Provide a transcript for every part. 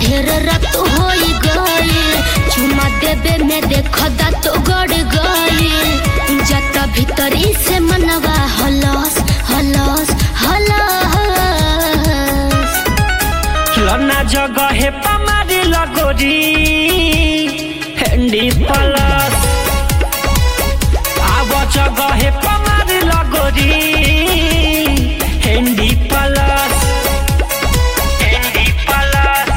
ढेर रात होई गई चुमा देबे में देख दात गड़ गई जाता भीतरी से मनवा हलस हलस हलस लना जगह पमारी लगोरी हेंडी प्लस आव जगह पमारी लगोरी हेंडी प्लस हेंडी प्लस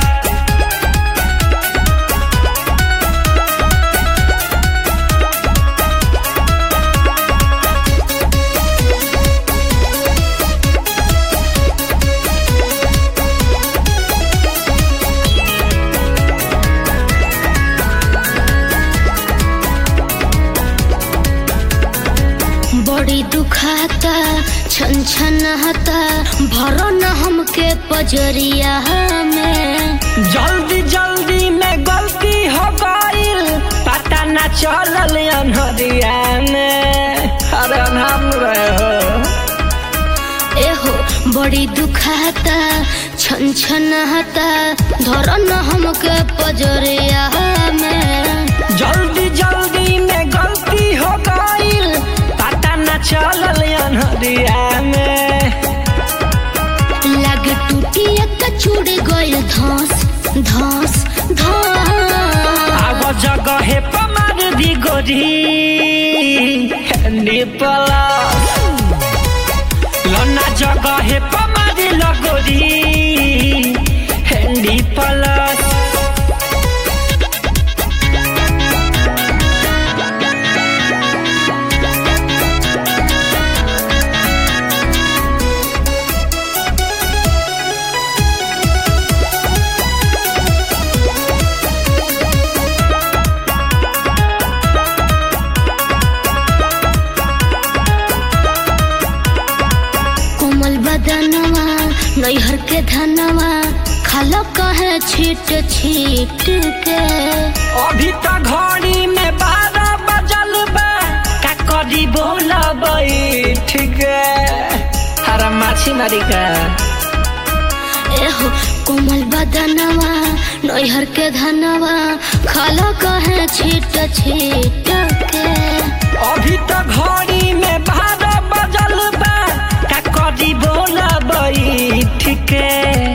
बड़ी दुखाता छन छन हता भरो न हमके पजरिया में जल्दी जल्दी में गलती हो गईल पता न चलल अनहरिया में अरे हम रहे हो एहो बड़ी दुखाता छन छन हता धरो न हमके पजरिया में जल्दी जल्दी में गलती हो गईल पता न चलल अनहरिया में लग टूटी एक चूड़ गइल धस धस धस आव जगह पमार दी गोरी हेंडी प्लस लना जगह पमार लगोरी हेंडी प्लस कोमल बदनवा नैहर के धनवा खालो कहे छीट छीट के अभी तो घड़ी में बारह बजल बा का करी बोला बैठ के हरा माछी मारी का एहो कोमल बदनवा नैहर के धनवा खालो कहे छीट छीट के अभी तो घड़ी में बारह बजल बा का करी बोला बैठ के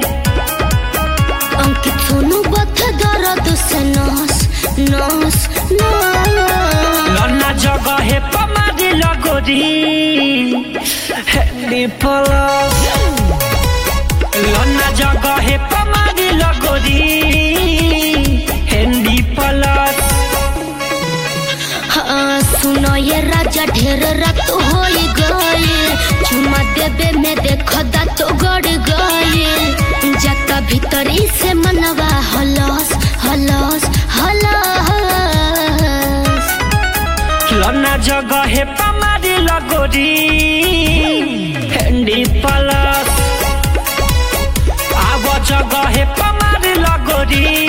अंकित सोनू बथ दर्द से नस नस नस लन्ना जगह पमारी लगोरी हेडी प्लस लन्ना जगह पमारी लगोरी हेडी प्लस हाँ सुनो ये राजा ढेर रात होई गई चुमा देबे में देख दात गड़ गई जाता भीतरी से मनवा हलस हलस हलस लन्ना जगह पमारी लगोरी हेंडी प्लस आव जगह पमारी लगोरी